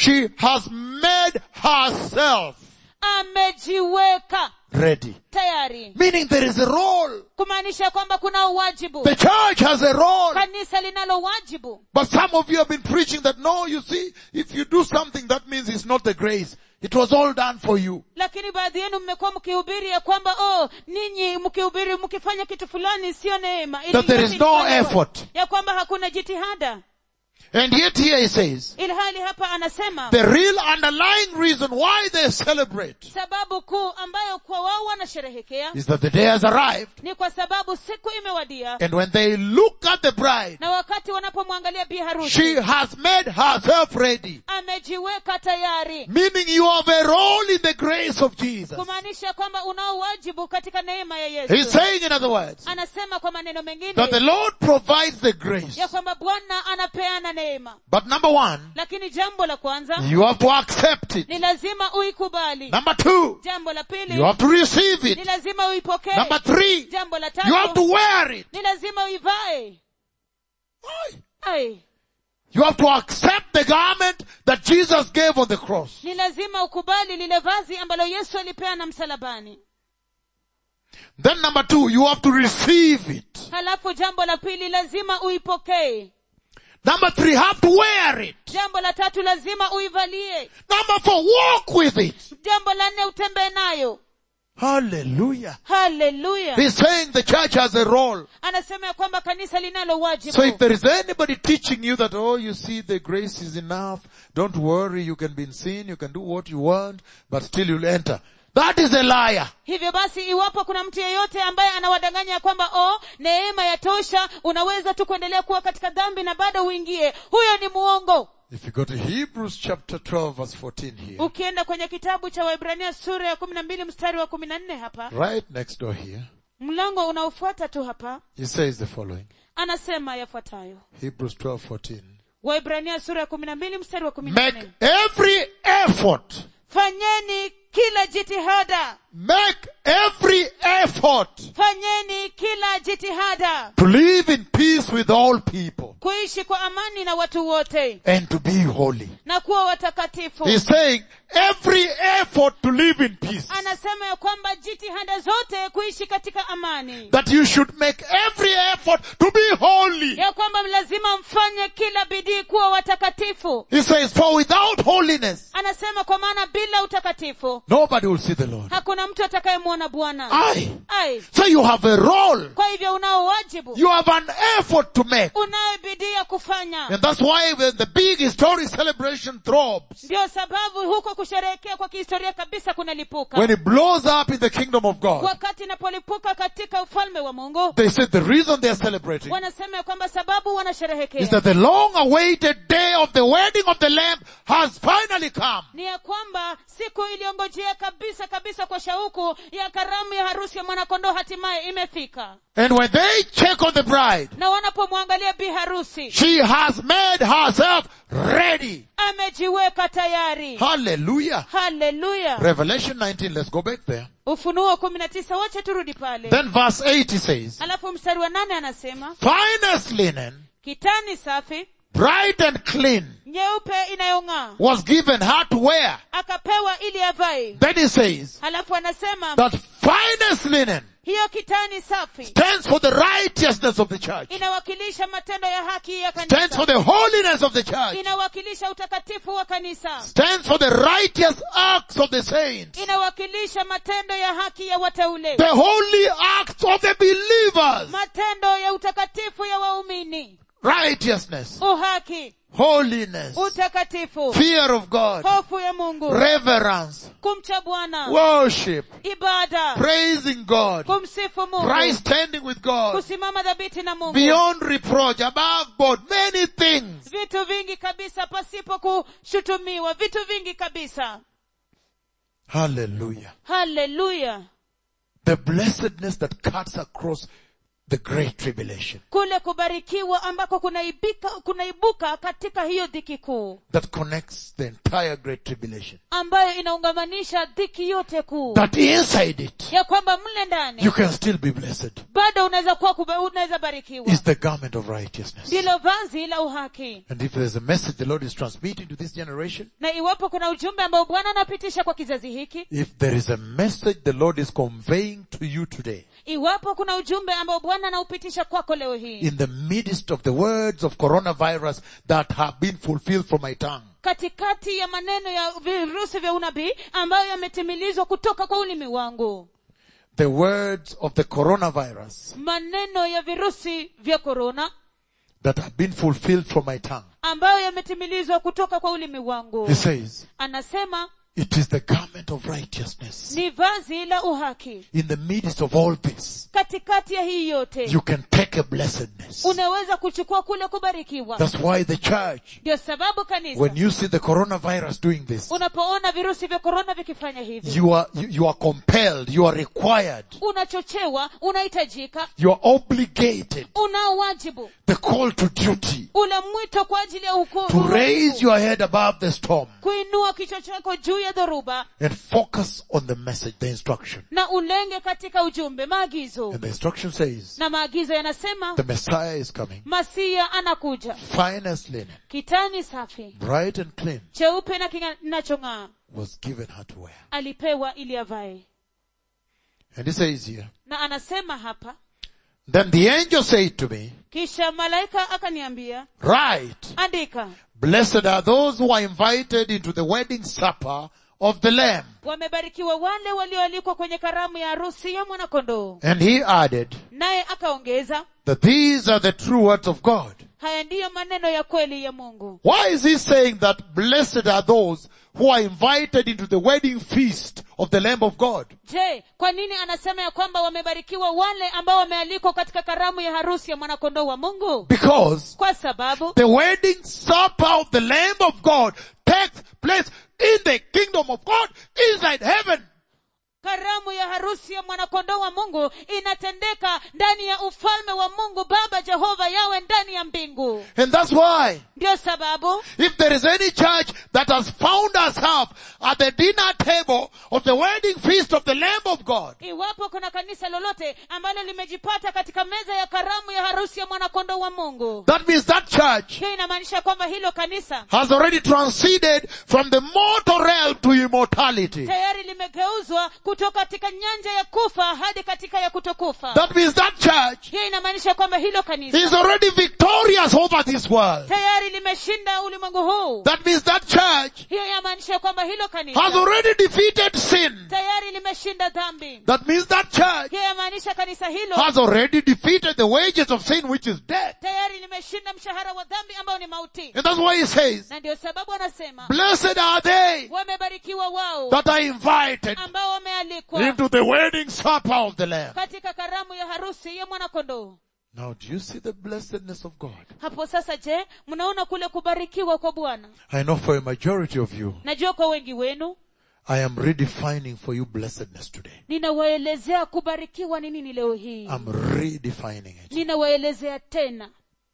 she has made herself amejiweka ready. tayari Meaning there is a role. kumaanisha kwamba kuna uwajibu The church has a role. kanisa linalo wajibu But some of you have been preaching that no, you see, if you do something, that means it's not the grace. It was all done for you. lakini baadhi yenu mmekuwa mkihubiri ya kwamba oh ninyi mkihubiri mkifanya kitu fulani sio neema Ili That there is yote no ilifanywa. effort. ya kwamba hakuna jitihada And yet here he says, ilhali hapa anasema the real underlying reason why they celebrate sababu kuu ambayo kwa wao wanasherehekea is that the day has arrived. ni kwa sababu siku imewadia And when they look at the bride, na wakati wanapomwangalia bi she harusi has made herself ready. amejiweka tayari Meaning you have a role in the grace of Jesus. kumaanisha kwamba unao wajibu katika neema ya He's yesu saying in other words, anasema kwa maneno that the mengine Lord provides the grace. ya kwamba bwana anapeana neema But number one, lakini jambo la kwanza you have to accept it. ni lazima uikubali Number two, jambo la pili you have to receive ni it. lazima uipokee Number three, jambo la you have to tatu wear it. ni lazima uivae ai You have to accept the garment that Jesus gave on the cross. ni lazima ukubali lile vazi ambalo yesu alipeana msalabani Then number two, you have to receive it. halafu jambo la pili lazima uipokee Number three, have to wear it. jambo la tatu lazima uivalie Number four, walk with it. jambo la nne utembee nayo Hallelujah. haleluya He's saying the church has a role. anasema ya kwamba kanisa linalo wajibu So if there is anybody teaching you that, oh, you see, the grace is enough, don't worry, you can be in sin, you can do what you want, but still you'll enter. That is a liar. hivyo basi iwapo kuna mtu yeyote ambaye anawadanganya ya kwamba oh neema ya tosha unaweza tu kuendelea kuwa katika dhambi na bado uingie huyo ni muongo If you go to Hebrews chapter 12 verse 14 here, ukienda kwenye kitabu cha waibrania sura ya kumi na mbili mstari wa kumi na nne hapa right next door here, mlango unaofuata tu hapa he says the following. anasema yafuatayo Hebrews 12, 14. waibrania sura ya kumi na mbili mstari wa kumi na Make nne every effort, fanyeni kila jitihada make every effort fanyeni kila jitihada to live in peace with all people kuishi kwa amani na watu wote and to be holy. na kuwa watakatifu He's saying every effort to live in peace. anasema ya kwamba jitihada zote kuishi katika amani That you should make every effort to be holy. ya kwamba lazima mfanye kila bidii kuwa watakatifu He says, for without holiness, anasema kwa maana bila utakatifu nobody will see the Lord. hakuna mtu atakayemwona bwana Aye. ai So you have a role. kwa hivyo unao wajibu You have an effort to make. unayo bidii ya kufanya And that's why when the big historic celebration throbs, ndio sababu huko kusherehekea kwa kihistoria kabisa kunalipuka when it blows up in the kingdom of God, wakati inapolipuka katika ufalme wa mungu they said the reason they're celebrating wanasema ya kwamba sababu wanasherehekea is that the long awaited day of the wedding of the Lamb has finally come. ni ya kwamba siku iliyongojea kabisa kabisa kwa shauku ya karamu ya harusi ya mwanakondoo hatimaye imefika And when they check on the bride, na wanapomwangalia bi harusi she has made herself ready. amejiweka tayari Hallelujah. haleluya Revelation 19, let's go back there. ufunuo kumi na tisa wache turudi pale Then verse 8 he says, alafu mstari wa nane anasema finest linen, kitani safi bright and clean, nyeupe inayong'aa was given her to wear. akapewa ili avae Then he says halafu anasema that finest linen hiyo kitani safi stands for the righteousness of the church, inawakilisha matendo ya haki ya stands for kanisa the holiness of the church, inawakilisha utakatifu wa kanisa stands for the righteous acts of the saints, inawakilisha matendo ya haki ya wateule the holy acts of the believers. matendo ya utakatifu ya waumini Righteousness, uhaki holiness, utakatifu fear of God, hofu ya mungu reverence, kumcha bwana worship, ibada praising God, kumsifu mungu right standing with God, kusimama dhabiti na mungu beyond reproach, above board, many things. vitu vingi kabisa pasipo kushutumiwa vitu vingi kabisa Hallelujah. haleluya The blessedness that cuts across the great tribulation kule kubarikiwa ambako kunaibika kunaibuka katika hiyo dhiki kuu that connects the entire great tribulation. ambayo inaungamanisha dhiki yote kuu That inside it, ya kwamba mle ndani you can still be blessed bado unaweza kuwa kuba- unaweza barikiwa is the garment of righteousness. ndilo vazi la uhaki And if there's a message the Lord is transmitting to this generation, na iwapo kuna ujumbe ambao bwana anapitisha kwa kizazi hiki if there is a message the Lord is conveying to you today, iwapo kuna ujumbe ambao bwana anaupitisha kwako leo hii in the midst of the words of coronavirus that have been fulfilled from my tongue, katikati ya maneno ya virusi vya unabii ambayo yametimilizwa kutoka kwa ulimi wangu the words of the coronavirus maneno ya virusi vya korona that have been fulfilled from my tongue, ambayo yametimilizwa kutoka kwa ulimi wangu he says, anasema it is the garment of righteousness. ni vazi la uhaki In the midst of all this, katikati ya hii yote you can take a blessedness. unaweza kuchukua kule kubarikiwa That's why the church, ndio sababu kanisa when you see the coronavirus doing this, unapoona virusi vya korona vikifanya hivi you are, you, you are compelled, you are required, unachochewa unahitajika you are obligated, unao wajibu the call to duty, ule mwito kwa ajili ya to hukumu raise your head above the storm kuinua kichwa chako juu ya dhoruba and focus on the message, the instruction. na ulenge katika ujumbe maagizo And the instruction says, na maagizo yanasema the Messiah is coming, masia anakuja fine as linen, kitani safi bright and clean, cheupe na kinachong'aa was given her to wear. alipewa ili avae And he says here, na anasema hapa then the angel said to me, kisha malaika akaniambia write, andika blessed are those who are invited into the wedding supper of the Lamb. wamebarikiwa wale walioalikwa kwenye karamu ya harusi ya mwanakondoo And he added naye akaongeza that these are the true words of God. haya ndiyo maneno ya kweli ya mungu Why is he saying that blessed are those who are invited into the wedding feast of the Lamb of God? je kwa nini anasema ya kwamba wamebarikiwa wale ambao wamealikwa katika karamu ya harusi ya mwanakondoo wa mungu Because kwa sababu the wedding supper of the Lamb of God takes place in the kingdom of God inside heaven. karamu ya harusi ya mwanakondoo wa mungu inatendeka ndani ya ufalme wa mungu baba jehova yawe ndani ya mbingu And that's why ndio sababu if there is any church that has found herself at the dinner table of the wedding feast of the Lamb of God, iwapo kuna kanisa lolote ambalo limejipata katika meza ya karamu ya harusi ya mwanakondoo wa mungu that means that church hiyo inamaanisha kwamba hilo kanisa has already transcended from the mortal realm to immortality. tayari limegeuzwa kutoka katika nyanja ya kufa hadi katika ya kutokufa That means that church hiyo inamaanisha kwamba hilo kanisa is already victorious over this world. tayari limeshinda ulimwengu huu That means that church hiyo inamaanisha kwamba hilo has kanisa already defeated sin. tayari limeshinda dhambi That means that church hiyo inamaanisha kanisa hilo has already defeated the wages of sin which is death. tayari limeshinda mshahara wa dhambi ambao ni mauti And that's why he says, na ndio sababu anasema blessed are they wamebarikiwa wao that are invited ambao wamealikwa into the wedding supper of the Lamb. katika karamu ya harusi ya mwanakondoo Now do you see the blessedness of God? hapo sasa je mnaona kule kubarikiwa kwa bwana I know for a majority of you, najua kwa wengi wenu I am redefining for you blessedness today. ninawaelezea kubarikiwa ni nini leo hii I'm redefining it ninawaelezea tena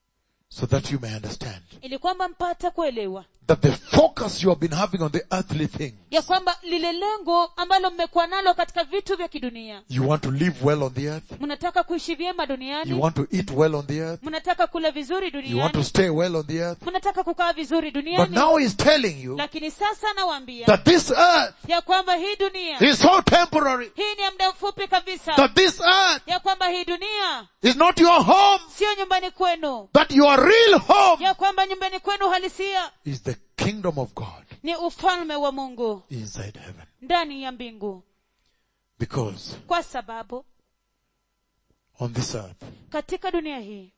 so that you may understand ili kwamba mpate kuelewa that the focus you have been having on the earthly things, ya kwamba lile lengo ambalo mmekuwa nalo katika vitu vya kidunia you want to live well on the earth, mnataka kuishi vyema you duniani want to eat well on the earth, mnataka kula vizuri you want to duniani stay well on the earth. mnataka kukaa vizuri But duniani now he's telling you lakini sasa nawaambia that this earth ya kwamba hii dunia is so temporary, hii ni ya muda mfupi kabisa that this earth ya kwamba hii dunia is not your home, sio nyumbani kwenu that your real home ya kwamba nyumbani kwenu halisia is the kingdom of God ni ufalme wa mungu inside heaven. ndani ya mbingu Because kwa sababu on this earth, katika dunia hii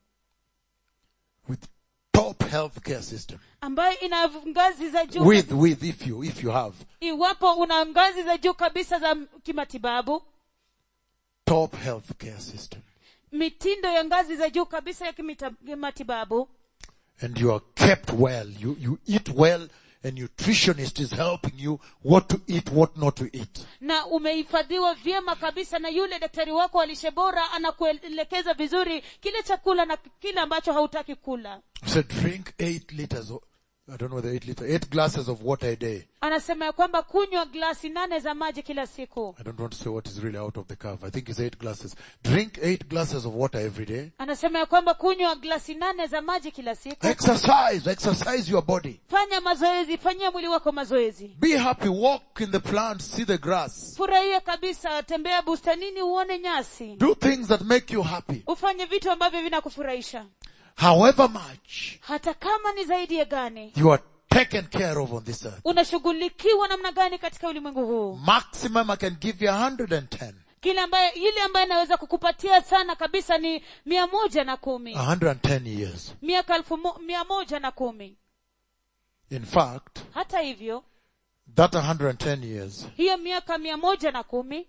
with top healthcare system, ambayo ina ngazi za juu with, with, if you, if you have iwapo una ngazi za juu kabisa za kimatibabu top healthcare system, mitindo ya ngazi za juu kabisa ya kimita- kimatibabu and you are kept well, you, you eat well, a nutritionist is helping you what to eat, what not to eat. na umehifadhiwa vyema kabisa na yule daktari wako wa lishe bora anakuelekeza vizuri kile chakula na kile ambacho hautaki kula He said, drink eight liters of, I don't know whether eight liters, eight glasses of water a day. anasema ya kwamba kunywa glasi nane za maji kila siku I don't want to say what is really out of the curve. I think it's eight glasses. Drink eight glasses of water every day. anasema ya kwamba kunywa glasi nane za maji kila siku Exercise, exercise your body. fanya mazoezi fanyia mwili wako mazoezi Be happy, walk in the plants, see the grass. furahia kabisa tembea bustanini uone nyasi Do things that make you happy. ufanye vitu ambavyo vinakufurahisha However much hata kama ni zaidi ya gani you are taken care of on this earth. unashughulikiwa namna gani katika ulimwengu huu Maximum I can give you 110. kile ambaye ile ambaye anaweza kukupatia sana kabisa ni mia moja na kumi 110 years. miaka elfu mo, mia moja na kumi In fact, hata hivyo that 110 years, hiyo miaka mia moja na kumi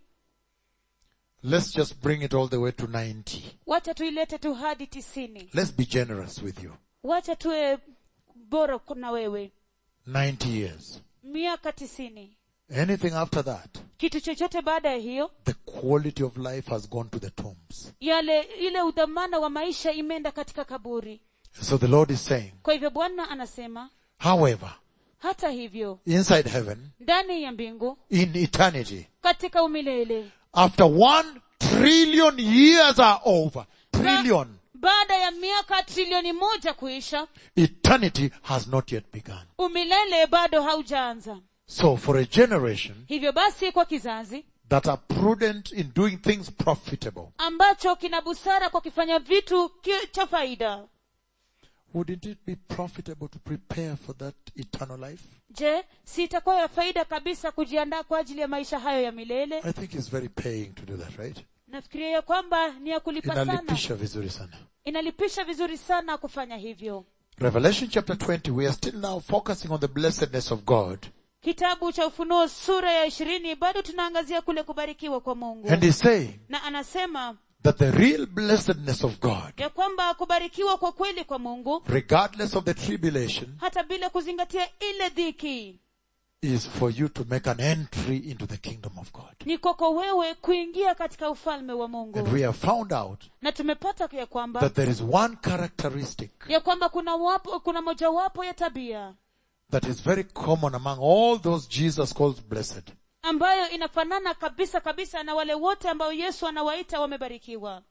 let's just bring it all the way to 90. wacha tuilete tu hadi tisini Let's be generous with you. wacha tuwe bora na wewe 90 years. miaka tisini Anything after that, kitu chochote baada ya hiyo the quality of life has gone to the tombs. yale ile udhamana wa maisha imeenda katika kaburi So the Lord is saying, kwa hivyo bwana anasema however, hata hivyo inside heaven, ndani ya mbingu in eternity, katika umilele after one trillion years are over, trillion, baada ya miaka trilioni moja kuisha eternity has not yet begun. umilele bado haujaanza So for a generation hivyo basi kwa kizazi that are prudent in doing things profitable, ambacho kina busara kwa kifanya vitu ki- cha faida wouldn't it be profitable to prepare for that eternal life? je si itakuwa ya faida kabisa kujiandaa kwa ajili ya maisha hayo ya milele I think it's very paying to do that, right? nafikiria ya kwamba ni ya kulipa sana Inalipisha vizuri sana. inalipisha vizuri sana kufanya hivyo Revelation chapter 20, we are still now focusing on the blessedness of God. kitabu cha ufunuo sura ya ishirini bado tunaangazia kule kubarikiwa kwa mungu And he's saying na anasema that the real blessedness of God, ya kwamba kubarikiwa kwa kweli kwa mungu regardless of the tribulation, hata bila kuzingatia ile dhiki is for you to make an entry into the kingdom of God. ni kwako wewe kuingia katika ufalme wa mungu And we have found out na tumepata ya kwamba that there is one characteristic ya kwamba kuna wapo, kuna mojawapo ya tabia that is very common among all those Jesus calls blessed. ambayo inafanana kabisa kabisa na wale wote ambao yesu anawaita wamebarikiwa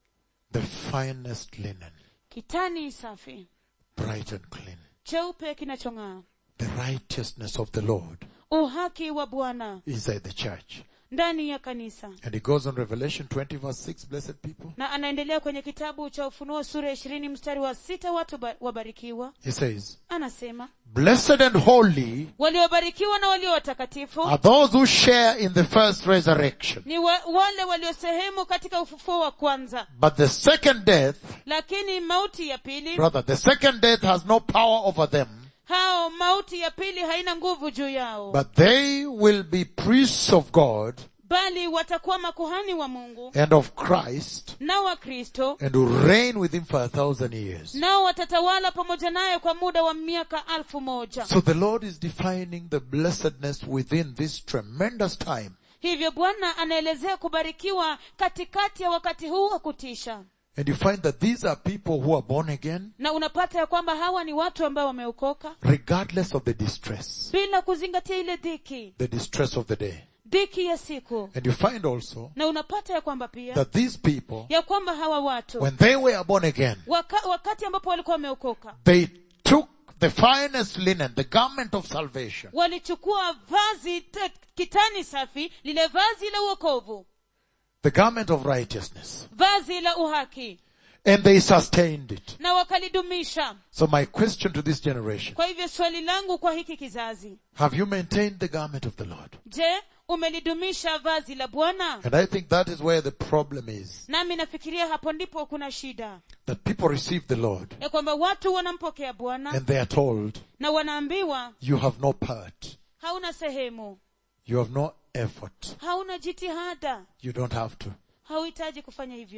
The finest linen, kitani safi bright and clean. cheupe kinachong'aa The righteousness of the Lord uhaki wa bwana inside the church. ndani ya kanisa And he goes on Revelation 20 verse 6, blessed people. na anaendelea kwenye kitabu cha ufunuo sura ya ishirini mstari wa sita watu ba- wabarikiwa He says, anasema blessed and holy waliobarikiwa na walio watakatifu are those who share in the first resurrection. ni wa, wale waliosehemu katika ufufuo wa kwanza But the second death, lakini mauti ya pili brother, the second death has no power over them, hao mauti ya pili haina nguvu juu yao but they will be priests of God bali watakuwa makuhani wa mungu and of Christ na wa kristo and will reign with him for a thousand years. nao watatawala pamoja naye kwa muda wa miaka alfu moja So the Lord is defining the blessedness within this tremendous time. hivyo bwana anaelezea kubarikiwa katikati ya wakati huu wa kutisha And you find that these are people who are born again na unapata ya kwamba hawa ni watu ambao wameokoka regardless of the distress, bila kuzingatia ile dhiki the distress of the day. dhiki ya siku And you find also na unapata ya kwamba pia that these people, ya kwamba hawa watu when they were born again, waka, wakati ambapo walikuwa wameokoka they took the finest linen, the garment of salvation, walichukua vazi te, kitani safi lile vazi la uokovu the garment of righteousness, vazi la uhaki and they sustained it. na wakalidumisha So my question to this generation, kwa hivyo swali langu kwa hiki kizazi have you maintained the garment of the Lord? je umelidumisha vazi la bwana And I think that is where the problem is, nami nafikiria hapo ndipo kuna shida that people receive the Lord ya kwamba watu wanampokea bwana and they are told, na wanaambiwa you have no part, hauna sehemu you have no effort, hauna jitihada you don't have to. hauhitaji kufanya hivyo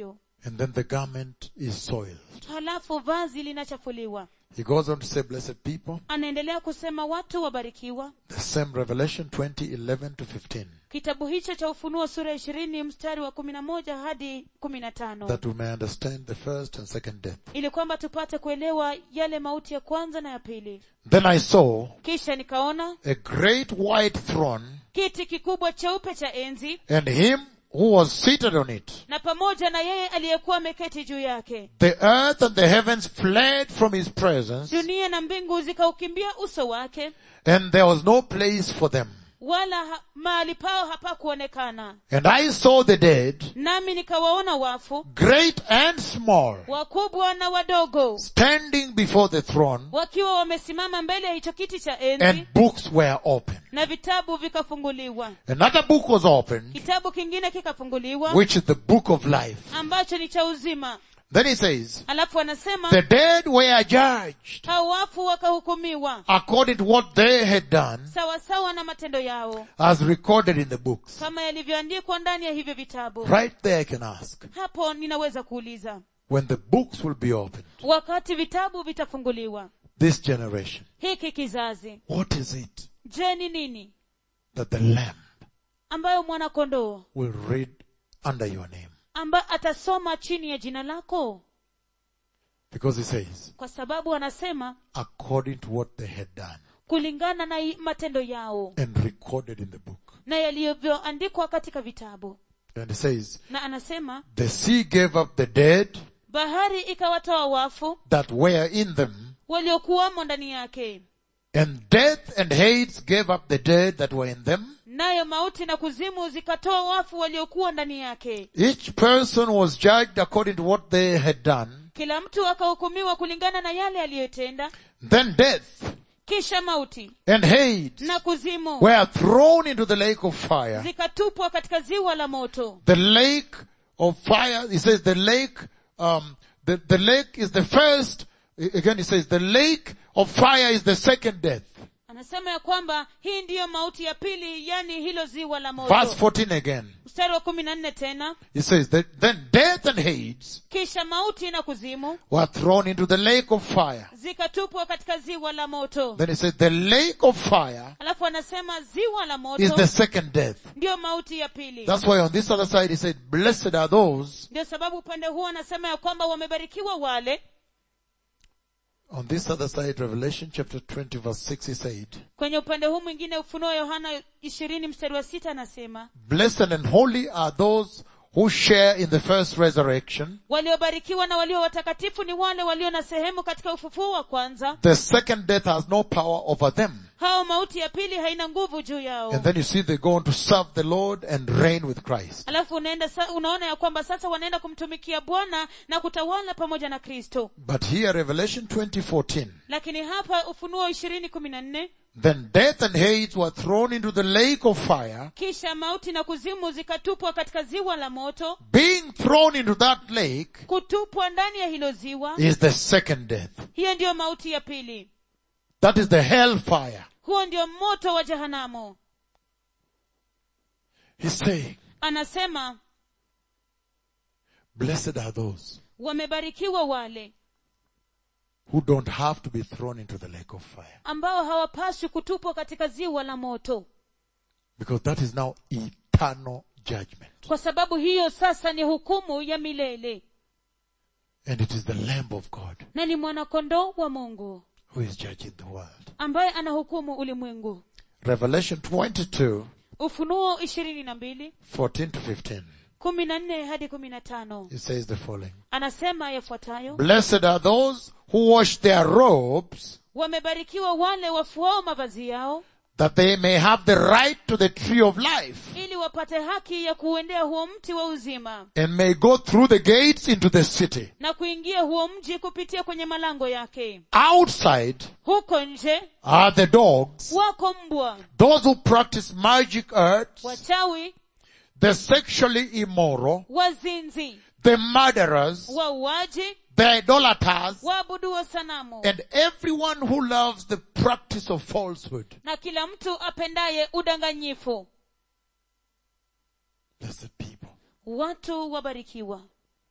And then the garment is soiled. halafu vazi linachafuliwa He goes on to say, blessed people, anaendelea kusema watu wabarikiwa the same Revelation 20, 11 to 15, kitabu hicho cha ufunuo sura ya ishirini mstari wa kumi na moja hadi kumi na tano that we may understand the first and second death. ili kwamba tupate kuelewa yale mauti ya kwanza na ya pili Then I saw kisha nikaona a great white throne kiti kikubwa cheupe cha enzi and him who was seated on it. na pamoja na yeye aliyekuwa ameketi juu yake The earth and the heavens fled from his presence dunia na mbingu zikaukimbia uso wake and there was no place for them. wala ha, mahali pao hapakuonekana And I saw the dead, nami nikawaona wafu great and small, wakubwa na wadogo standing before the throne wakiwa wamesimama mbele ya hicho kiti cha enzi and books were open. na vitabu vikafunguliwa Another book was opened, kitabu kingine kikafunguliwa which is the book of life. ambacho ni cha uzima Then he says, alafu anasema the dead were judged hao wafu wakahukumiwa according to what they had done sawasawa na matendo yao as recorded in the books. kama yalivyoandikwa ndani ya hivyo vitabu Right there I can ask, hapo ninaweza kuuliza when the books will be opened, wakati vitabu vitafunguliwa this generation, hiki kizazi what is it je ni nini that the Lamb ambayo mwanakondoo will read under your name? ambaye atasoma chini ya jina lako Because he says, kwa sababu anasema according to what they had done kulingana na i- matendo yao and recorded in the book. na yalivyoandikwa katika vitabu And he says, na anasema the sea gave up the dead bahari ikawatoa wafu that were in them waliokuwamo ndani yake and death and Hades gave up the dead that were in them. nayo mauti na kuzimu zikatoa wafu waliokuwa ndani yake Each person was judged according to what they had done. kila mtu akahukumiwa kulingana na yale aliyotenda Then death kisha mauti and Hades na kuzimu were thrown into the lake of fire. zikatupwa katika ziwa la moto The lake of fire, he says the lake, um, the, the lake is the first, again he says the lake of fire is the second death. anasema ya kwamba hii ndiyo mauti ya pili yani hilo ziwa la Verse moto 14 again. mstari wa kumi na nne tena He says that then death and Hades kisha mauti na kuzimu were thrown into the lake of fire. zikatupwa katika ziwa la moto Then he says the lake of fire alafu anasema ziwa la is moto the second death. ndiyo mauti ya pili That's why on this other side he said, blessed are those, ndio sababu upande huu anasema ya kwamba wamebarikiwa wale on this other side, Revelation chapter 20 verse 6 he said, kwenye upande huu mwingine ufunuo yohana ishirini mstari wa sita anasema blessed and holy are those who share in the first resurrection. waliobarikiwa na walio watakatifu ni wale walio na sehemu katika ufufuo wa kwanza The second death has no power over them. hao mauti ya pili haina nguvu juu yao And then you see they go on to serve the Lord and reign with Christ. alafu unaenda sa, unaona ya kwamba sasa wanaenda kumtumikia bwana na kutawala pamoja na kristo But here, Revelation 2014, lakini hapa ufunuo ishirini kumi na nne then death and Hades were thrown into the lake of fire. kisha mauti na kuzimu zikatupwa katika ziwa la moto Being thrown into that lake kutupwa ndani ya hilo ziwa is the second death. hiyo ndiyo mauti ya pili That is the hellfire. huo ndio moto wa jehanamu He's saying, anasema blessed are those wamebarikiwa wale who don't have to be thrown into the lake of fire. ambao hawapaswi kutupwa katika ziwa la moto Because that is now eternal judgment. kwa sababu hiyo sasa ni hukumu ya milele And it is the Lamb of God na ni mwanakondoo wa mungu who is judging the world. ambaye anahukumu ulimwengu Revelation 22, ufunuo ishirini na mbili 14 to 15. kumi na nne hadi kumi na tano It says the following. anasema yafuatayo Blessed are those who wash their robes wamebarikiwa wale wafuao mavazi yao that they may have the right to the tree of life ili wapate haki ya kuuendea huo mti wa uzima and may go through the gates into the city. na kuingia huo mji kupitia kwenye malango yake Outside huko nje are the dogs, wako mbwa those who practice magic arts, wachawi the sexually immoral, wazinzi the murderers, wauaji the idolaters, waabuduo sanamu and everyone who loves the practice of falsehood. na kila mtu apendaye udanganyifu Blessed people. watu wabarikiwa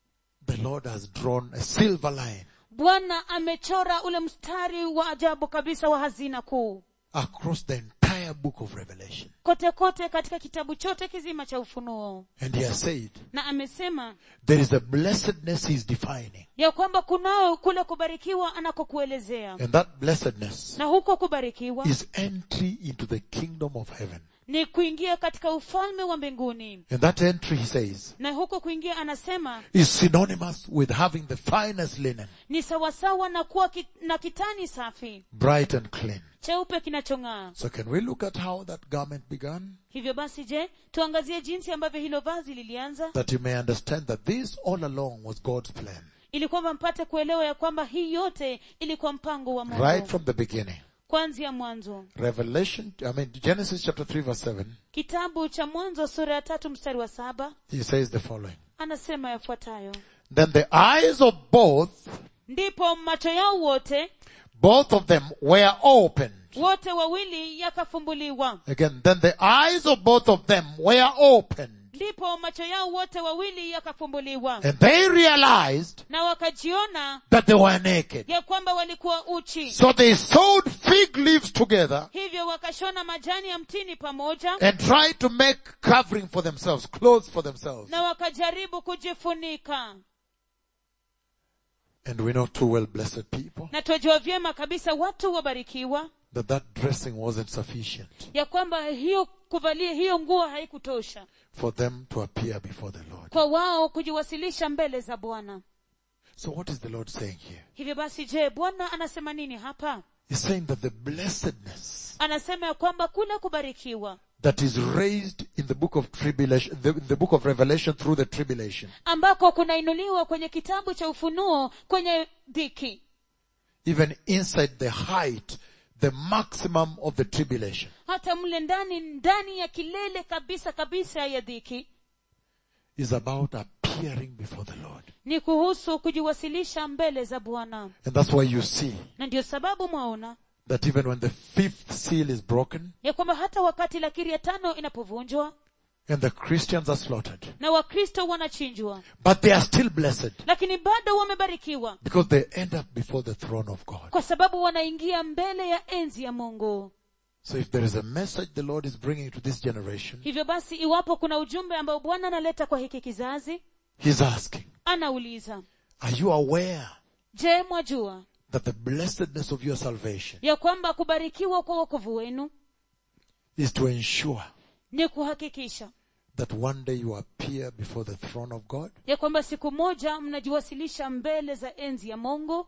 the Lord has drawn a silver line bwana amechora ule mstari wa ajabu kabisa wa hazina kuu across the entire book of Revelation. kote kote katika kitabu chote kizima cha ufunuo And he has said, na amesema there is a blessedness he's defining. ya kwamba kunao kule kubarikiwa anakokuelezea And that blessedness na huko kubarikiwa is entry into the kingdom of heaven. ni kuingia katika ufalme wa mbinguni And that entry, he says, na huko kuingia anasema is synonymous with having the finest linen, ni sawasawa na kuwa ki, na kitani safi bright and clean. cheupe kinachong'aa So can we look at how that garment began? hivyo basi je tuangazie jinsi ambavyo hilo vazi lilianza That you may understand that this all along was God's plan. ili kwamba mpate kuelewa ya kwamba hii yote ilikuwa mpango wa mungu Right from the beginning. kwanzia mwanzo Revelation, I mean Genesis chapter 3 verse 7, kitabu cha mwanzo sura ya tatu mstari wa saba he says the following. anasema yafuatayo Then the eyes of both, ndipo macho yao wote both of them were opened. wote wawili yakafumbuliwa Again, then the eyes of both of them were opened. ndipo macho yao wote wawili yakafumbuliwa And they realized na wakajiona that they were naked. ya kwamba walikuwa uchi So they sewed fig leaves together hivyo wakashona majani ya mtini pamoja and tried to make covering for themselves, clothes for themselves. na wakajaribu kujifunika And we know too well, blessed people, na twajua vyema kabisa watu wabarikiwa that that dressing wasn't sufficient ya kwamba hiyo kuvalia hiyo nguo haikutosha for them to appear before the Lord. kwa wao kujiwasilisha mbele za bwana So what is the Lord saying here? hivyo basi je bwana anasema nini hapa He's saying that the blessedness anasema ya kwamba kule kubarikiwa that is raised in the book of tribulation, the, the book of Revelation through the tribulation, ambako kunainuliwa kwenye kitabu cha ufunuo kwenye dhiki even inside the height, the maximum of the tribulation, hata mle ndani ndani ya kilele kabisa kabisa ya dhiki is about appearing before the Lord. ni kuhusu kujiwasilisha mbele za bwana And that's why you see na ndio sababu mwaona that even when the fifth seal is broken ya kwamba hata wakati lakiri ya tano inapovunjwa and the Christians are slaughtered, na wakristo wanachinjwa but they are still blessed lakini bado wamebarikiwa because they end up before the throne of God. kwa sababu wanaingia mbele ya enzi ya mungu So if there is a message the Lord is bringing to this generation, hivyo basi iwapo kuna ujumbe ambao bwana analeta kwa hiki kizazi He's asking, anauliza are you aware je mwajua that the blessedness of your salvation ya kwamba kubarikiwa kwa wokovu wenu is to ensure ni kuhakikisha that one day you appear before the throne of God? ya kwamba siku moja mnajiwasilisha mbele za enzi ya mungu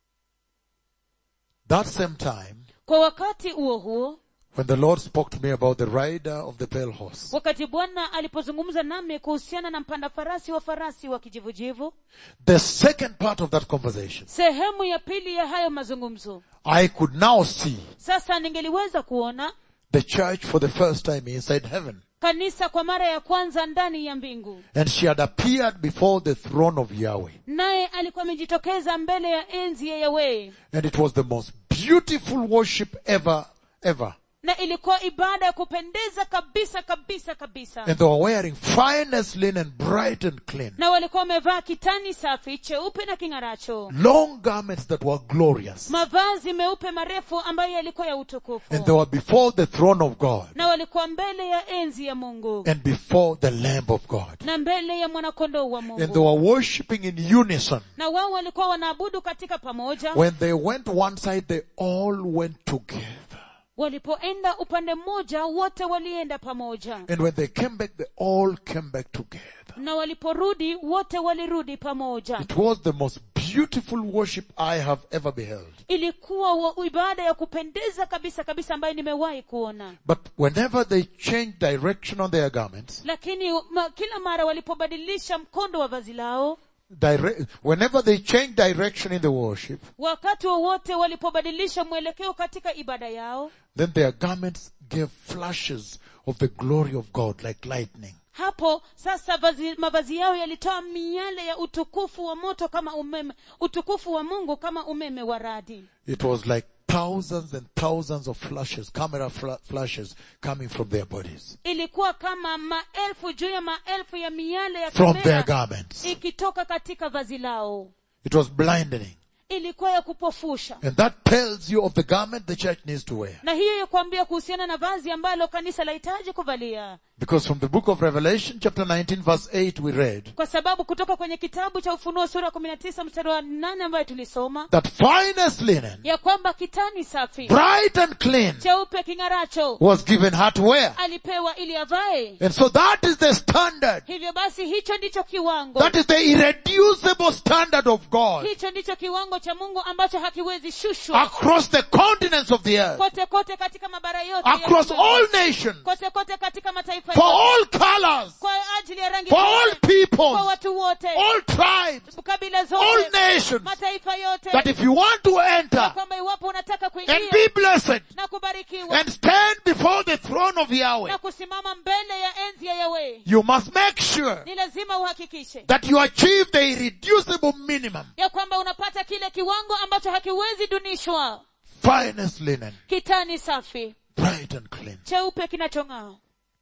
That same time, kwa wakati huo huo when the Lord spoke to me about the rider of the pale horse, wakati bwana alipozungumza nami kuhusiana na mpanda farasi wa farasi wa kijivujivu the second part of that conversation, sehemu ya pili ya hayo mazungumzo I could now see sasa ningeliweza kuona the church for the first time inside heaven. kanisa kwa mara ya kwanza ndani ya mbingu And she had appeared before the throne of Yahweh. naye alikuwa amejitokeza mbele ya enzi ya yawee And it was the most beautiful worship ever, ever. na ilikuwa ibada ya kupendeza kabisa kabisa kabisa And they were wearing finest linen, bright and clean. na walikuwa wamevaa kitani safi cheupe na king'aracho Long garments that were glorious. mavazi meupe marefu ambayo yalikuwa ya And they utukufu were before the throne of God. na walikuwa mbele ya enzi ya mungu And before the Lamb of God. na mbele ya mwanakondoo wa And they mungu were worshipping in unison. na wao walikuwa wanaabudu katika pamoja When they went one side, they all went together. walipoenda upande mmoja wote walienda pamoja And when they came back, they all came back together. na waliporudi wote walirudi pamoja It was the most beautiful worship I have ever beheld. ilikuwa wa- ibada ya kupendeza kabisa kabisa ambayo nimewahi kuona But whenever they changed direction on their garments, lakini ma, kila mara walipobadilisha mkondo wa vazi lao dire- whenever they changed direction in the worship, wakati wowote walipobadilisha mwelekeo katika ibada yao then their garments gave flashes of the glory of God like lightning. hapo sasa vazi, mavazi yao yalitoa miale ya utukufu wa moto kama umeme utukufu wa mungu kama umeme wa radi It was like thousands and thousands of flashes, camera fla- flashes coming from their bodies, ilikuwa kama maelfu juu ya maelfu ya miale ya from their kamera garments. ikitoka katika vazi lao It was blinding. ilikuwa ya kupofusha And that tells you of the garment the church needs to wear. na hiyo ya kuambia kuhusiana na vazi ambalo kanisa lahitaji kuvalia Because from the book of Revelation chapter 19 verse 8 we read kwa sababu kutoka kwenye kitabu cha ufunuo sura kumi na tisa mstari wa nane ambayo tulisoma that finest linen, ya kwamba kitani safi bright and clean, cheupe king'aracho was given her to wear. alipewa ili avae And so that is the standard. hivyo basi hicho ndicho kiwango That is the irreducible standard of God hicho ndicho kiwango cha mungu ambacho hakiwezi shushwa across the continents of the earth, kote kote katika mabara yote ya across dunia. all nations, kote kote katika mataifa for yote all colors, kwa ajili ya rangi for all zote, kwa peoples, watu wote all tribes, kabila all zote nations, mataifa yote that if you want to enter kwamba iwapo unataka and kuingia be blessed na kubarikiwa and stand before the throne of Yahweh, na kusimama mbele ya enzi ya yawe you must make sure ni lazima uhakikishe that you achieve the irreducible minimum, ya kwamba unapata kile kiwango ambacho hakiwezi dunishwa finest linen, kitani safi bright and clean, cheupe kinachong'aa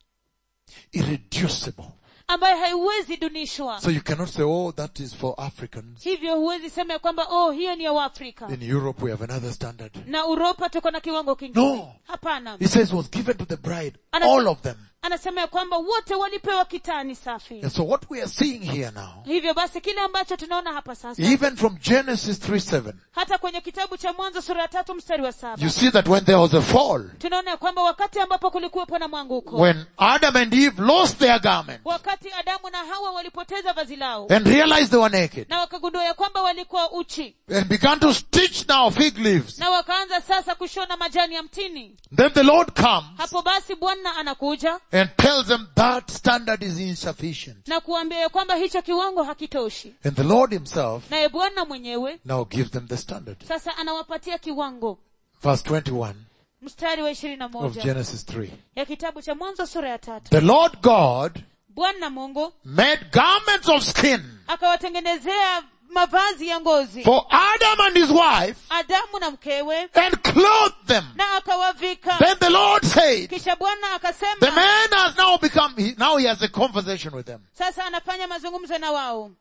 irreducible. ambayo haiwezi dunishwa So you cannot say, oh, that is for Africans. hivyo huwezi sema ya kwamba oh hiyo ni ya waafrika In Europe we have another standard. na uropa tuko na kiwango kingine No. hapana He says was given to the bride, Ana- all of them. anasema ya kwamba wote walipewa kitani safi And so what we are seeing here now, hivyo basi kile ambacho tunaona hapa sasa even from Genesis 3 7, hata kwenye kitabu cha mwanzo sura ya tatu mstari wa saba you see that when there was a fall, tunaona ya kwamba wakati ambapo kulikuwepo na mwanguko when Adam and Eve lost their garment wakati adamu na hawa walipoteza vazi lao and realized they were naked na wakagundua ya kwamba walikuwa uchi and began to stitch now fig leaves, na wakaanza sasa kushona majani ya mtini then the Lord comes hapo basi bwana anakuja and tells them that standard is insufficient. na kuambia ya kwamba hicho kiwango hakitoshi And the Lord himself naye bwana mwenyewe now gives them the standard. sasa anawapatia kiwango Verse 21 mstari wa ishirini na of moja Genesis 3. ya kitabu cha mwanzo sura ya tatu The Lord God bwana mungu made garments of skin akawatengenezea mavazi ya ngozi for Adam and his wife adamu na mkewe and clothed them. na akawavika Then the Lord said, kisha bwana the akasema man has now become, he, now he has a conversation with them. sasa anafanya mazungumzo na wao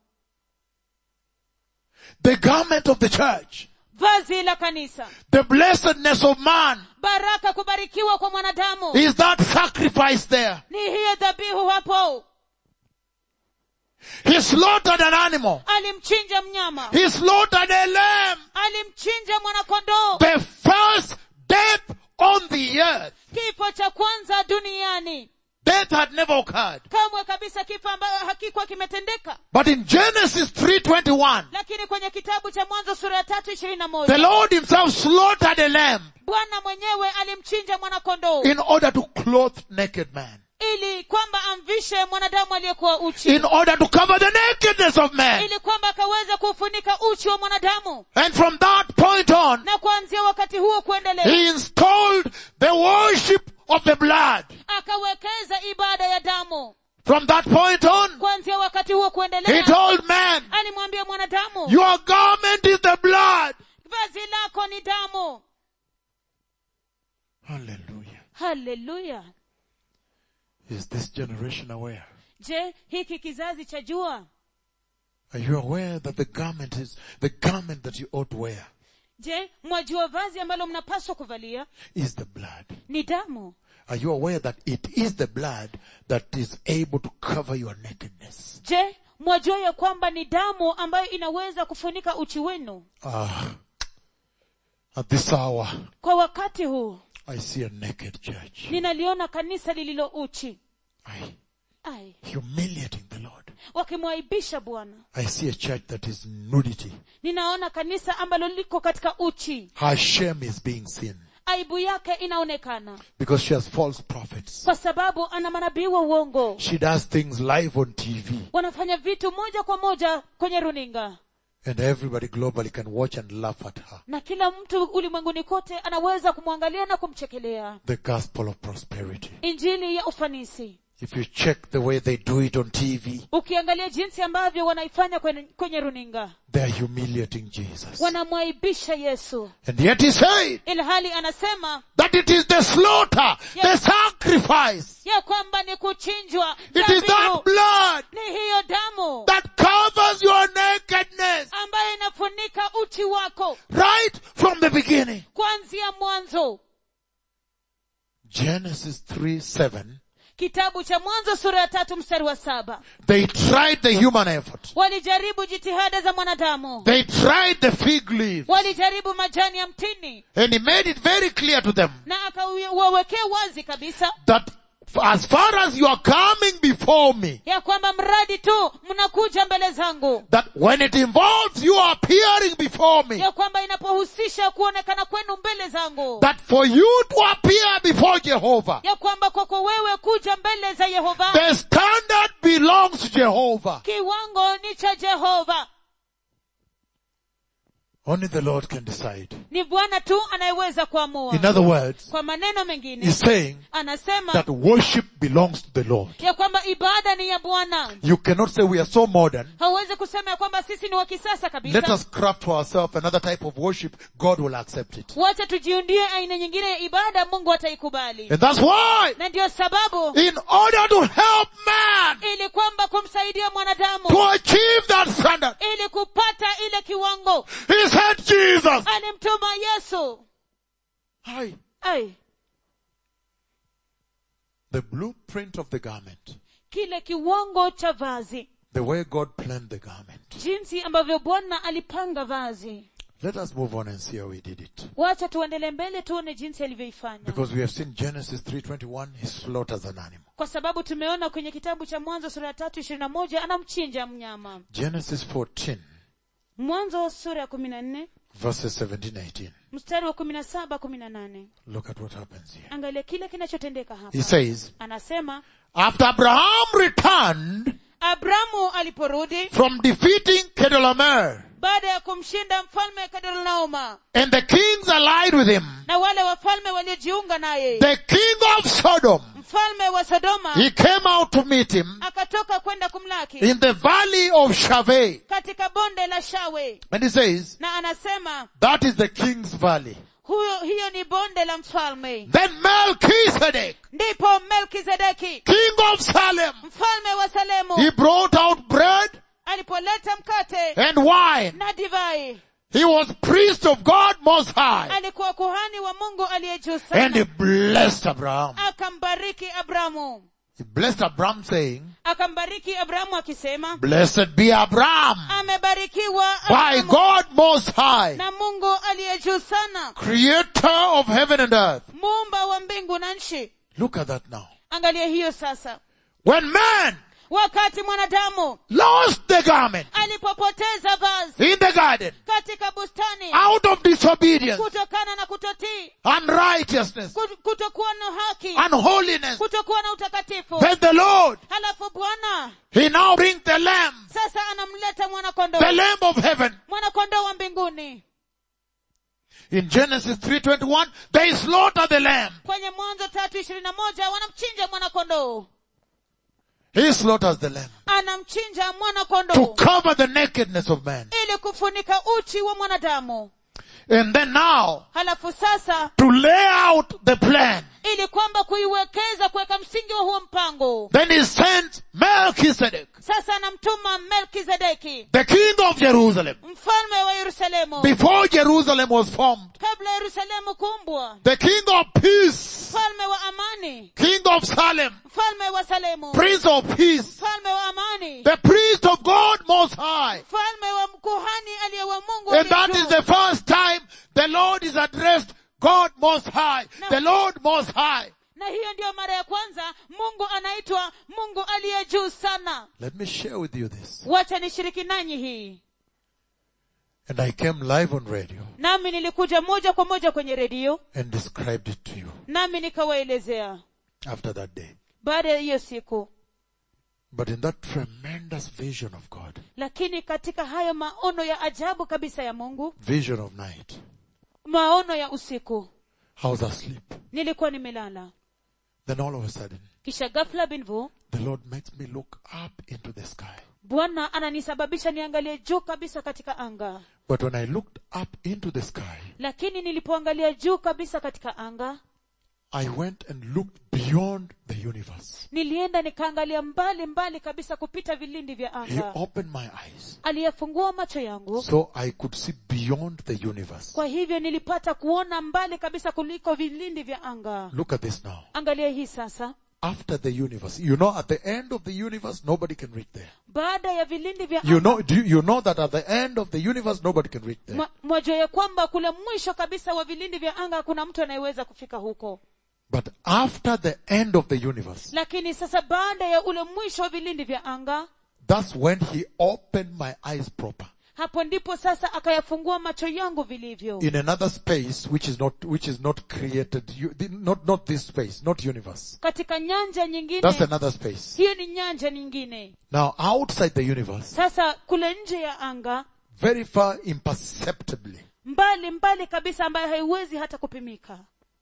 The garment of the church, vazi la kanisa the blessedness of man baraka kubarikiwa kwa mwanadamu is that sacrifice there. ni hiyo dhabihu hapo He slaughtered an animal. alimchinja mnyama He slaughtered a lamb. alimchinja mwanakondoo The first death on the earth. kifo cha kwanza duniani Death had never occurred. kamwe kabisa kifo ambayo hakikuwa kimetendeka But in Genesis 3.21, lakini kwenye kitabu cha mwanzo sura ya tatu ishirini na the moja Lord himself slaughtered a lamb bwana mwenyewe alimchinja mwanakondoo in order to clothe naked man. ili kwamba amvishe mwanadamu aliyekuwa uchi In order to cover the nakedness of man. ili kwamba akaweza kuufunika uchi wa mwanadamu And from that point on, na kuanzia wakati huo kuendelea he installed the worship of the blood. akawekeza ibada ya damu From that point on, kuanzia wakati huo he kuendelea told man, alimwambia mwanadamu your garment is the blood. vazi lako ni damu Hallelujah. haleluya Is this generation aware? je hiki kizazi cha jua Are you aware that the garment is the garment that you ought to wear je mwajua vazi ambalo mnapaswa kuvalia is the blood? ni damu Are you aware that it is the blood that is able to cover your nakedness? je mwajua ya kwamba ni damu ambayo inaweza kufunika uchi wenu Ah, at this hour, kwa wakati huu I see a naked church. ninaliona kanisa lililo uchi I, ai humiliating the Lord. wakimwaibisha bwana I see a church that is nudity. ninaona kanisa ambalo liko katika uchi Her shame is being seen aibu yake inaonekana because she has false prophets. kwa sababu ana manabii wa uongo She does things live on TV wanafanya vitu moja kwa moja kwenye runinga and everybody globally can watch and laugh at her. na kila mtu ulimwenguni kote anaweza kumwangalia na kumchekelea The gospel of prosperity. injili ya ufanisi If you check the way they do it on TV, ukiangalia jinsi ambavyo wanaifanya kwenye, kwenye runinga they are humiliating Jesus. wanamwaibisha yesu And yet he said ilhali anasema that it is the slaughter, the Yes. sacrifice. ya kwamba ni kuchinjwa It is that dhabihu. blood ni hiyo damu that covers your nakedness ambayo inafunika uchi wako right from the beginning. kuanzia mwanzo Genesis 3, 7. kitabu cha mwanzo sura ya tatu mstari wa saba They tried the human effort. walijaribu jitihada za mwanadamu They tried the fig leaf. walijaribu majani ya mtini And he made it very clear to them na akawawekea wazi kabisa that as far as you are coming before me, ya kwamba mradi tu mnakuja mbele zangu that when it involves you appearing before me, ya kwamba inapohusisha kuonekana kwenu mbele zangu that for you to appear before Jehovah, ya kwamba kwako wewe kuja mbele za yehova the standard belongs to Jehovah. kiwango ni cha jehova Only the Lord can decide. ni bwana tu anayeweza kuamua In other words, kwa maneno mengine he's saying anasema that worship belongs to the Lord. ya kwamba ibada ni ya bwana You cannot say we are so modern. hauwezi kusema ya kwamba sisi ni wa kisasa Let kabisa us craft for ourselves another type of worship. God will accept it. wacha tujiundie aina nyingine ya ibada mungu ataikubali And that's why, na ndiyo sababu in order to help man ili kwamba kumsaidia mwanadamu to achieve that standard, ili kupata ile kiwango he sent Jesus. alimtuma yesu Hi. ai The blueprint of the garment. kile kiwango cha vazi The way God planned the garment. jinsi ambavyo bwana alipanga vazi Let us move on and see how he did it. wacha tuendelee mbele tuone jinsi alivyoifanya Because we have seen Genesis 3.21, he slaughters an animal. kwa sababu tumeona kwenye kitabu cha mwanzo sura ya tatu ishirini na moja anamchinja mnyama Genesis 14, mwanzo sura ya kumi na nne verses 17, 18. mstari wa kumi na saba kumi na nane Look at what happens here. angalia kile kinachotendeka He hapa says, anasema after Abraham returned abramu aliporudi from defeating Kedorlaomer, baada ya kumshinda mfalme kadorlaoma and the kings allied with him, na wale wafalme waliojiunga naye the king of Sodom, mfalme wa sodoma he came out to meet him akatoka kwenda kumlaki in the valley of Shaveh. katika bonde la shawe And he says, na anasema that is the king's valley. huyo hiyo ni bonde la mfalme Then Melchizedek, ndipo melkizedeki king of Salem, mfalme wa salemu he brought out bread alipoleta mkate and wine. na divai He was priest of God most high. alikuwa kuhani wa mungu aliye juu And he sana blessed Abraham. akambariki abramu He blessed Abraham saying, akambariki abramu akisema blessed be Abraham amebarikiwa by Abrahamu God most high, na mungu aliye juu sana creator of heaven and earth. muumba wa mbingu na nchi Look at that now. angalia hiyo sasa When man wakati mwanadamu lost the garment alipopoteza vazi in the garden katika bustani out of disobedience, kutokana na kutotii unrighteousness, kut- kutokuwa na haki unholiness, kutokuwa na utakatifu then the Lord, halafu bwana he now brings the lamb, sasa anamleta mwanakondoo the lamb of heaven. mwanakondoo wa mbinguni In Genesis 3.21, they slaughter the lamb. kwenye mwanzo tatu ishirini na moja wanamchinja mwanakondoo He slaughters the lamb anamchinja to mwanakondoo cover the nakedness of man. ili kufunika uchi wa mwanadamu And then now, halafu sasa to lay out the plan, ili kwamba kuiwekeza kuweka msingi wa huo mpango then he sent Melchizedek, sasa anamtuma melkizedeki the king of Jerusalem. mfalme wa yerusalemu Before Jerusalem was formed, kabla yerusalemu kuumbwa the king of peace, mfalme wa amani king of Salem, mfalme wa salemu prince of peace, mfalme wa amani the priest of God most high. mfalme wa mkuhani aliye wa mungu And that aliye is juu. the first time the Lord is addressed God most high, the Lord most high. na hiyo ndiyo mara ya kwanza mungu anaitwa mungu aliye juu sana Let me share with you this. wacha nishiriki nanyi hii And I came live on radio nami nilikuja moja kwa moja kwenye redio and described it to you nami nikawaelezea after that day. baada ya hiyo siku But in that tremendous vision of God, lakini katika hayo maono ya ajabu kabisa ya mungu vision of night, maono ya usiku I was asleep. nilikuwa nimelala Then all of a sudden, kisha ghafla binvu the Lord makes me look up into the sky. bwana ananisababisha niangalie juu kabisa katika anga But when I looked up into the sky, lakini nilipoangalia juu kabisa katika anga I went and looked beyond the universe. nilienda nikaangalia mbali mbali kabisa kupita vilindi vya He anga opened my eyes aliyefungua macho yangu so I could see beyond the universe. kwa hivyo nilipata kuona mbali kabisa kuliko vilindi vya anga Look at this now. angalia hii sasa After the universe, you know, at the end of the universe, nobody can reach there. baada ya vilindi vya You anga know, do you, you know that at the end of the universe, nobody can reach there. mwa- mwajua ya kwamba kule mwisho kabisa wa vilindi vya anga hakuna mtu anayeweza kufika huko But after the end of the universe, lakini sasa baada ya ule mwisho wa vilindi vya anga that's when he opened my eyes proper. hapo ndipo sasa akayafungua macho yangu vilivyo In another space, which is not, which is not created, you, the- not, not this space, not universe. katika nyanja nyingine That's another space. hiyo ni nyanja nyingine Now, outside the universe, sasa kule nje ya anga very far imperceptibly, mbali mbali kabisa ambayo haiwezi hata kupimika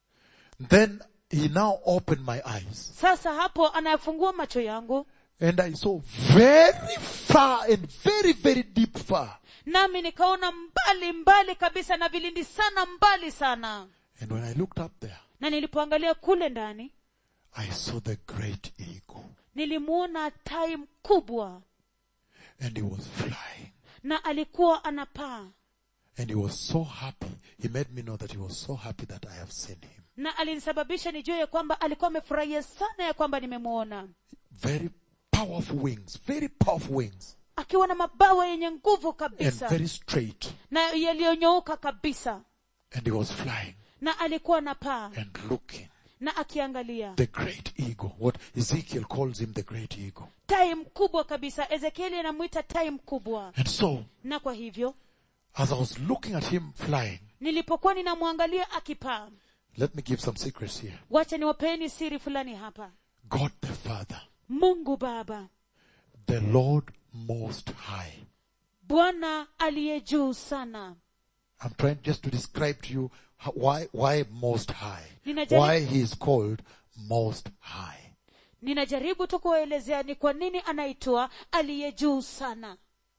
then he now opened my eyes. sasa hapo anayafungua macho yangu And I saw very far and very, very deep far. nami nikaona mbali mbali kabisa na vilindi sana mbali sana And when I looked up there, na nilipoangalia kule ndani I saw the great eagle. nilimuona tai mkubwa And he was flying. na alikuwa anapaa And he was so happy. He made me know that he was so happy that I have seen him. na alinisababisha nijue ya kwamba alikuwa amefurahia sana ya kwamba nimemuona Very powerful wings, very powerful wings. akiwa na mabawa yenye nguvu And kabisa very straight. na yaliyonyooka kabisa And he was flying na alikuwa anapaa and looking. na akiangalia The great eagle. What Ezekiel calls him the great eagle. tai mkubwa kabisa ezekieli anamwita tai mkubwa And so, na kwa hivyo as I was looking at him flying, nilipokuwa ninamwangalia akipaa let me give some secrets here. wacha niwapeeni siri fulani hapa God the Father, mungu baba the Lord Most High. bwana aliye juu sana I'm trying just to describe to you how, why, why Most High. Ninajaribu- Why he is called Most High. ninajaribu tu kuwaelezea ni kwa nini anaitwa aliye juu sana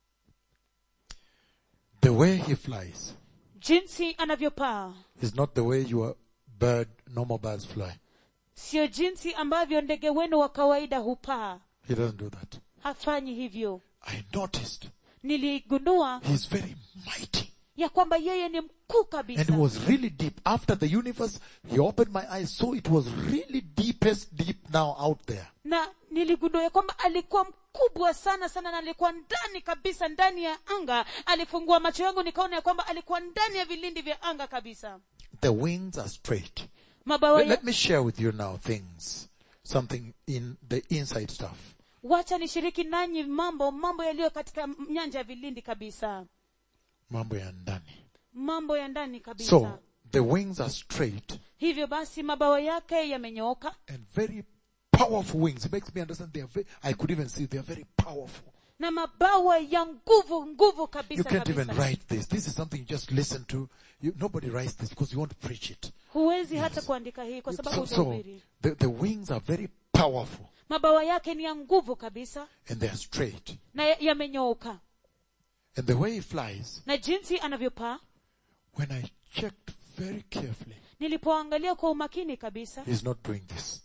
The way he flies jinsi anavyopaa is not the way your bird, normal birds fly. sio jinsi ambavyo ndege wenu wa kawaida hupaa He doesn't do that. hafanyi hivyo I noticed niligundua he's very mighty. ya kwamba yeye ni mkuu And kabisa it was really deep. After the universe, he opened my eyes, so it was really deepest deep now out there. na niligundua ya kwamba alikuwa mkubwa sana sana na alikuwa ndani kabisa ndani ya anga alifungua macho yangu nikaona ya kwamba alikuwa ndani ya vilindi vya anga kabisa The wings are straight. mabawa Let, ya, let me share with you now things, something in the inside stuff. wacha nishiriki nanyi mambo mambo yaliyo katika nyanja ya vilindi kabisa Mambo ya ndani. mambo ya ndani kabisa So, the wings are straight hivyo basi mabawa yake yamenyooka and very powerful wings. It makes me understand they are very, I could even see they are very powerful. na mabawa ya nguvu nguvu You kabisa can't even kabisa write this. This is something you just listen to. You, nobody writes this because you want to preach it. huwezi hata kuandika hii kwa sababu So, so utahubiri the, the wings are very powerful mabawa yake ni ya nguvu kabisa and they are straight. na ya- yamenyooka And the way he flies, na jinsi anavyopaa when I checked very carefully, nilipoangalia kwa umakini kabisa he's not doing this.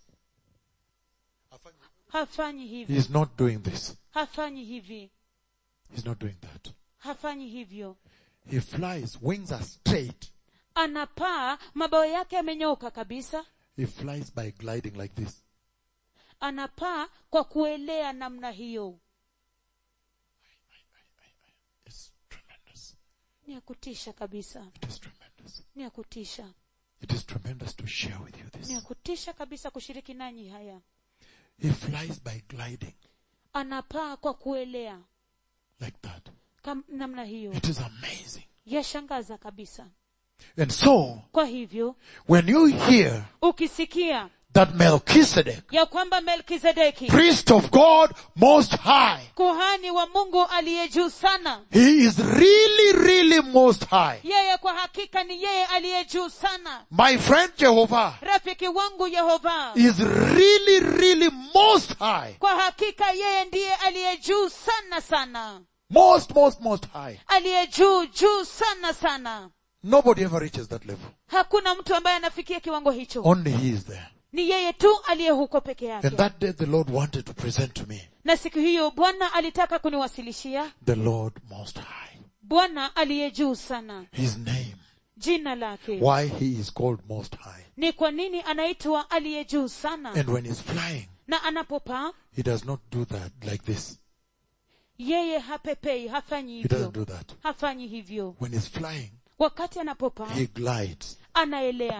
hafanyi hivi He's not doing this. hafanyi hivi He's not doing that. hafanyi hivyo He flies, wings are straight. anapaa mabawa yake yamenyooka kabisa He flies by gliding like this. anapaa kwa kuelea namna hiyo It's tremendous. ni ya kutisha kabisa It is tremendous. ni ya kutisha It is tremendous to share with you ni ya this. kutisha kabisa kushiriki nanyi haya He flies by gliding anapaa kwa kuelea like that. kam, namna hiyo It is amazing. yashangaza kabisa And so, kwa hivyo when you hear ukisikia that Melchizedek, ya kwamba melkizedeki priest of God most high, kuhani wa mungu aliye juu sana he is really, really most high. yeye kwa hakika ni yeye aliye juu sana My friend Jehovah rafiki wangu yehova is really, really most high. kwa hakika yeye ndiye aliye juu sana sana Most, most, most high. aliye juu juu sana sana Nobody ever reaches that level. hakuna mtu ambaye anafikia kiwango hicho Only he is there. ni yeye tu aliye huko peke And yake that day the Lord wanted to present to me na siku hiyo bwana alitaka kuniwasilishia the Lord most high. bwana aliye juu sana His name. jina lake Why he is called most high. ni kwa nini anaitwa aliye juu sana And when he's flying, na anapopaa he does not do that like this. yeye hapepei hafanyi He doesn't hivyo do that. hafanyi hivyo When he's flying, wakati anapopaa he glides. anaelea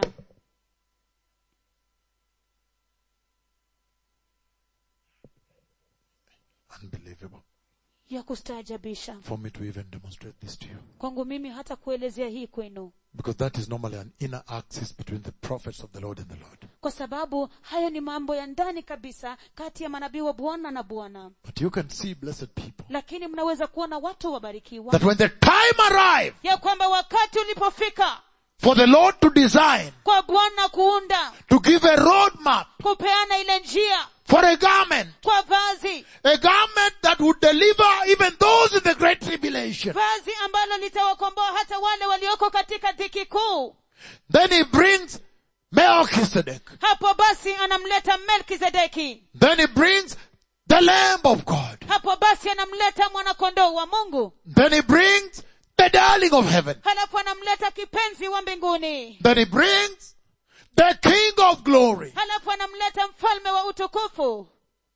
Unbelievable. ya kustaajabisha For me to even demonstrate this to you. kwangu mimi hata kuelezea hii kwenu Because that is normally an inner axis between the prophets of the Lord and the Lord. kwa sababu hayo ni mambo ya ndani kabisa kati ya manabii wa bwana na bwana But you can see, blessed people, lakini mnaweza kuona watu wabarikiwa that when the time arrives ya kwamba wakati ulipofika for the Lord to design, kwa bwana kuunda to give a roadmap kupeana ile njia for a garment, kwa vazi a garment that would deliver even those in the great tribulation. vazi ambalo litawakomboa hata wale walioko katika dhiki kuu Then he brings Melchizedek. hapo basi anamleta melkizedeki Then he brings the Lamb of God. hapo basi anamleta mwanakondoo wa mungu Then he brings the darling of heaven. halafu anamleta kipenzi wa mbinguni Then he brings the King of glory. halafu anamleta mfalme wa utukufu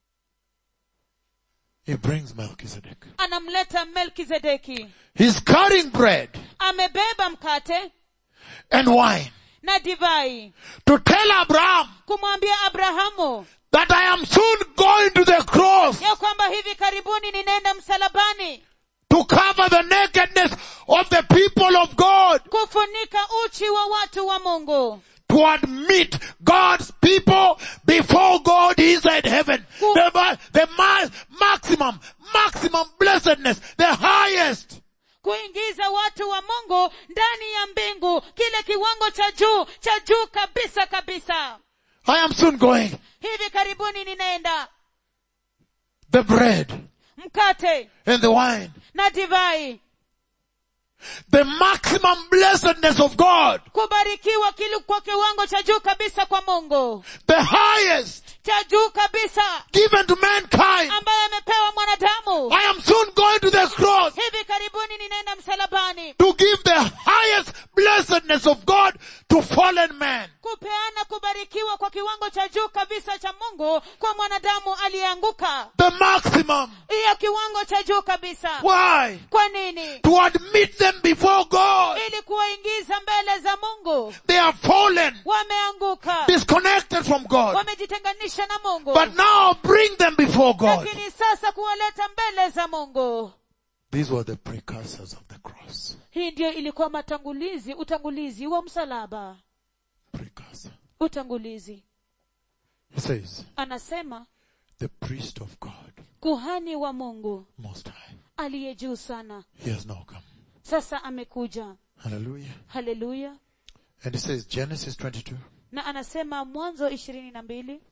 He brings Melchizedek. anamleta melkizedeki He's carrying bread amebeba mkate and wine na divai to tell Abraham kumwambia abrahamu that I am soon going to the cross ya kwamba hivi karibuni ninaenda msalabani to cover the nakedness of the people of God, kufunika uchi wa watu wa mungu to admit God's people before God inside heaven. The, ma- the ma- maximum, maximum blessedness, the highest. kuingiza watu wa mungu ndani ya mbingu kile kiwango cha juu cha juu kabisa kabisa I am soon going. hivi karibuni ninaenda The bread mkate and the wine. na divai The maximum blessedness of God. kubarikiwa kili kwa kiwango cha juu kabisa kwa mungu The highest cha juu kabisa given to mankind. ambaye amepewa mwanadamu I am soon going to the cross hivi karibuni ninaenda msalabani to give the highest blessedness of God to fallen man. kupeana kubarikiwa kwa kiwango cha juu kabisa cha mungu kwa mwanadamu aliyeanguka The maximum. hiyo kiwango cha juu kabisa Why? kwa nini To admit them before God. ili kuwaingiza mbele za mungu They are fallen, wameanguka disconnected from God. wamejitenganisha na mungu But now bring them before God. lakini sasa kuwaleta mbele za mungu These were the precursors of the cross. hii ndiyo ilikuwa matangulizi utangulizi wa msalaba Precursor. utangulizi He says, anasema the priest of God, kuhani wa mungu most high. aliye juu sana He has now come. sasa amekuja Hallelujah. haleluya And he says, Genesis 22, na anasema mwanzo ishirini na mbili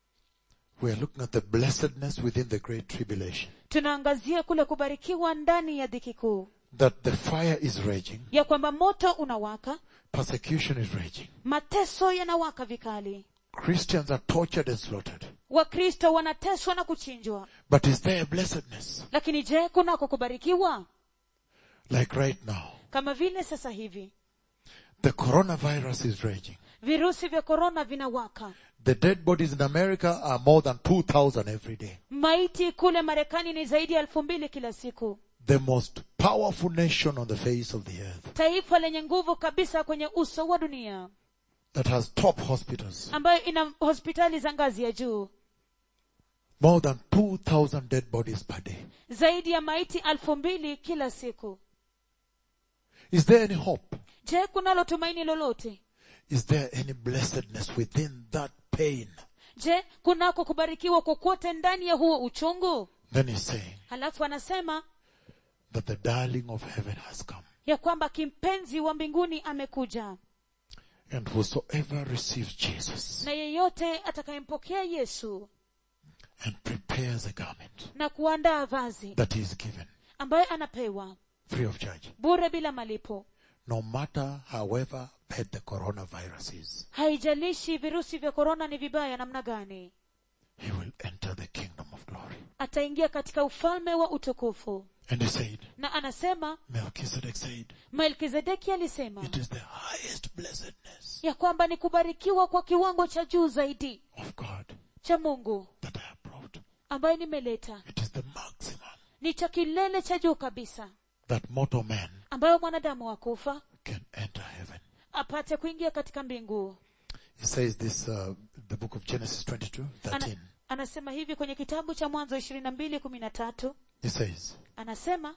we are looking at the blessedness within the great tribulation. tunaangazia kule kubarikiwa ndani ya dhiki kuu That the fire is raging, ya kwamba moto unawaka persecution is raging. mateso yanawaka vikali Christians are tortured and slaughtered. wakristo wanateswa na kuchinjwa But is there a blessedness? lakini je kunako kubarikiwa Like right now, kama vile sasa hivi the coronavirus is raging. virusi vya korona vinawaka The dead bodies in America are more than 2,000 every day. maiti kule marekani ni zaidi ya elfu mbili kila siku The most powerful nation on the face of the earth taifa lenye nguvu kabisa kwenye uso wa dunia that has top hospitals. ambayo ina hospitali za ngazi ya juu More than 2,000 dead bodies per day. zaidi ya maiti elfu mbili kila siku Is there any hope? je kunalo tumaini lolote is there any blessedness within that pain? je kunako kubarikiwa kokote ndani ya huo uchungu Then he's saying halafu anasema that the darling of heaven has come. ya kwamba kimpenzi wa mbinguni amekuja And whosoever receives Jesus na yeyote atakayempokea yesu and prepares a garment na kuandaa vazi that he is given ambaye anapewa free of charge, bure bila malipo no matter however bad the coronavirus is, haijalishi virusi vya korona ni vibaya namna gani he will enter the kingdom of glory. ataingia katika ufalme wa utukufu And he said, na anasema Melchizedek said, melkizedeki alisema it is the highest blessedness ya kwamba ni kubarikiwa kwa kiwango cha juu zaidi of God cha mungu that I have brought. ambaye nimeleta It is the maximum ni cha kilele cha juu kabisa that mortal man ambayo mwanadamu wa kufa can enter heaven. apate kuingia katika mbingu He says this, uh, the book of Genesis 22, 13. Ana, anasema hivi kwenye kitabu cha mwanzo ishirini na mbili kumi na tatu He says, anasema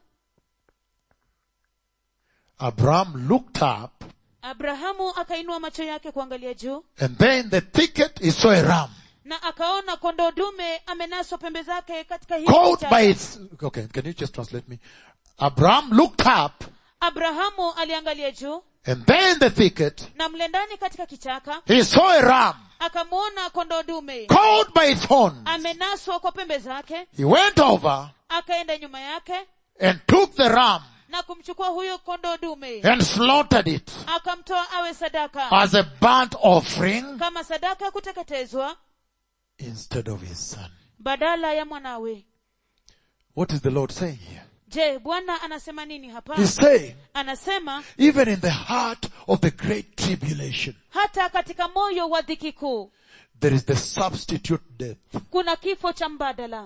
Abraham looked up abrahamu akainua macho yake kuangalia juu and there in the thicket he saw a ram na akaona kondoo dume amenaswa pembe zake katika hiyo caught kichaka. by its, okay, can you just translate me? Abraham looked up abrahamu aliangalia juu and there in the thicket na mle ndani katika kichaka he saw a ram akamwona kondoo dume caught by its horns. amenaswa kwa pembe zake He went over akaenda nyuma yake and took the ram na kumchukua huyo kondoo dume and slaughtered it akamtoa awe sadaka as a burnt offering kama sadaka ya kuteketezwa instead of his son. badala ya mwanawe What is the Lord saying here? je bwana anasema nini hapa He's saying, anasema even in the heart of the great tribulation, hata katika moyo wa dhiki kuu there is the substitute death. kuna kifo cha mbadala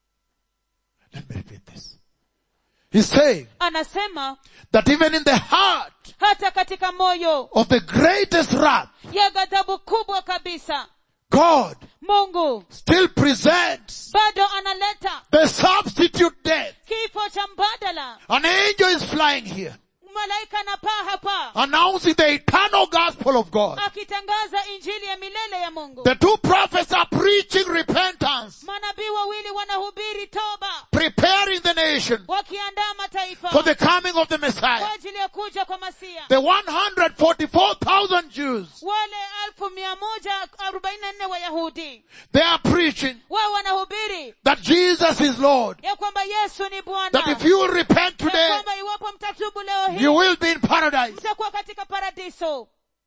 Let me repeat this. He's saying anasema that even in the heart hata katika moyo of the greatest wrath, ya ghadhabu kubwa kabisa God mungu still presents bado analeta the substitute death. kifo cha mbadala An angel is flying here, malaika anapaa hapa announcing the eternal gospel of God. akitangaza injili ya milele ya mungu The two prophets are preaching repentance, manabii wawili wanahubiri toba preparing the nation wakiandaa mataifa for the coming of the kwa Messiah. ajili ya kuja kwa masia The 144,000 Jews, wale elfu mia moja arobaini na nne wayahudi they are preaching wao wanahubiri that Jesus is Lord. ya kwamba yesu ni bwana That if you will repent ya today, kwamba iwapo mtatubu leo hii you will be in paradise. mtakuwa katika paradiso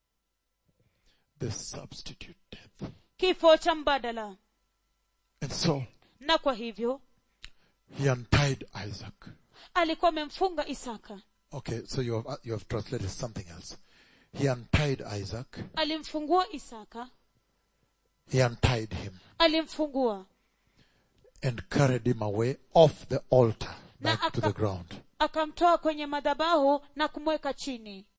The substitute death. kifo cha mbadala And so, na kwa hivyo he untied Isaac. alikuwa amemfunga isaka Okay, so you have, you have translated something else. He untied Isaac. alimfungua isaka He untied him alimfungua and carried him away off the altar Na back to the aka- ground. akamtoa kwenye madhabahu na kumweka chini